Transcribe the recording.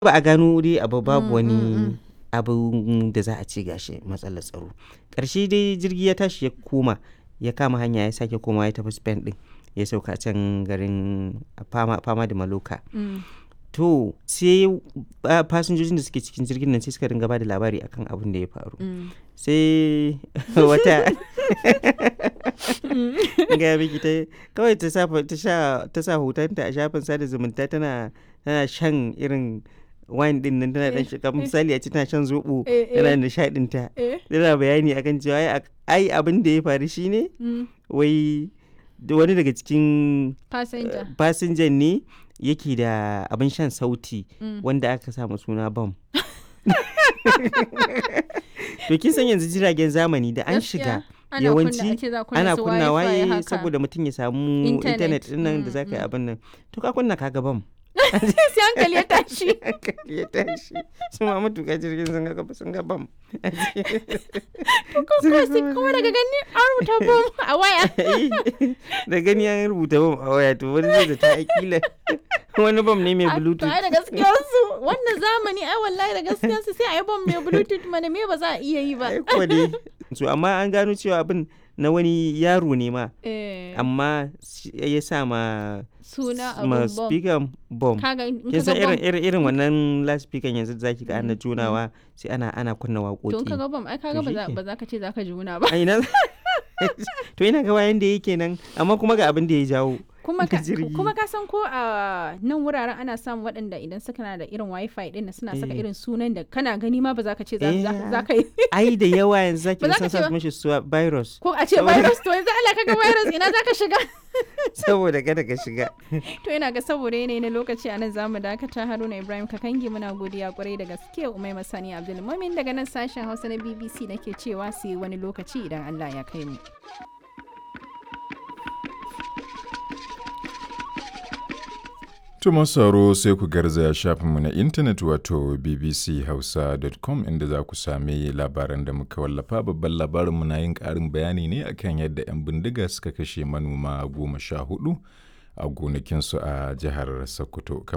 ba a gano dai abu babu Mm, mm, wani mm. abin da za a ce gashi matsalar tsaro ƙarshe dai jirgi ya tashi ya koma ya kama hanya ya sake koma ya tafi spain din ya sauka can garin fama, fama da maloka Mm. to sai ah, fasinjojin da suke cikin jirgin nan sai suka ringa ba da labari akan abin da ya faru Mm. sai wata ga miki ta kawai ta sa ta sha ta sa hotonta a shafin sada zumunta tana tana shan irin wine din nan tana dan shiga misali a ce tana shan zobo Eh, eh. tana nishadin ta Eh. tana bayani akan cewa ai ak- ai abin da ya faru shine Mm. wai da wani daga cikin Passenger. fasinjan ne yake da abin shan sauti Mm. wanda aka sa ma suna bam to kin san yanzu jiragen zamani da an shiga Gaskiya, ana kunna- yawanci ake za kunna ana su kunna Wi-Fi waye haka. saboda mutum ya samu Internet. intanet din nan da Mm, za ka yi mm. abin nan to ka kunna kaga bam sai hankali ya tashi hankali ya tashi su ma matuƙa jirgin sun ga sun ga bam ko sai kuma daga gani an rubuta bom a waya da gani an rubuta bam a waya to wani zai zata akila wani bam ne mai A- to bluetooth ai da gaskiyar su wannan zamani ai wallahi da gaskiyar su sai a yi bom mai bluetooth mana me ba za a iya yi ba ai kuwa dai so amma an gano cewa abin na wani yaro ne ma Eh, amma shi- ya sa ma suna ma abun bom speaker bom kaga in kin ka san ga irin bom irin irin wannan loudspeaker yanzu da zaki ga ana Mm, junawa sai ana ana kunna to in ka waƙoƙi ga bom ai kaga To ba za shike. ba za ka ce za ka juna ba a ina to ina ga wayan da yake nan amma kuma ga abin da ya jawo kuma da ka jirgi. kuma ka san ko a nan wuraren ana samun waɗanda idan suka na da irin wifi din nan suna saka Eh. irin sunan da kana gani ma ba za ka ce za Eh. za- za ka yi ai da yawa yanzu zaki Ba ga za ka sun ce sa ba. mishi suwa virus ko a ce Saboda- virus to yanzu Allah kaga virus ina za ka shiga saboda kada ka shiga to ina ga saboda yanayi na lokaci a nan zamu dakata Haruna Ibrahim Kakangi muna godiya kwarai da gaske Umai Masani Abdul Mumin daga nan sashen Hausa na BBC nake cewa sai wani lokaci idan Allah ya kai mu Tuma sauro sai ku garzaya shafinmu na intanet wato bbchausa.com inda za ku sami labaran da muka wallafa babban labarinmu na yin ƙarin bayani ne akan yadda 'yan bindiga suka kashe manoma goma sha hudu a gonakinsu a jihar Sokoto.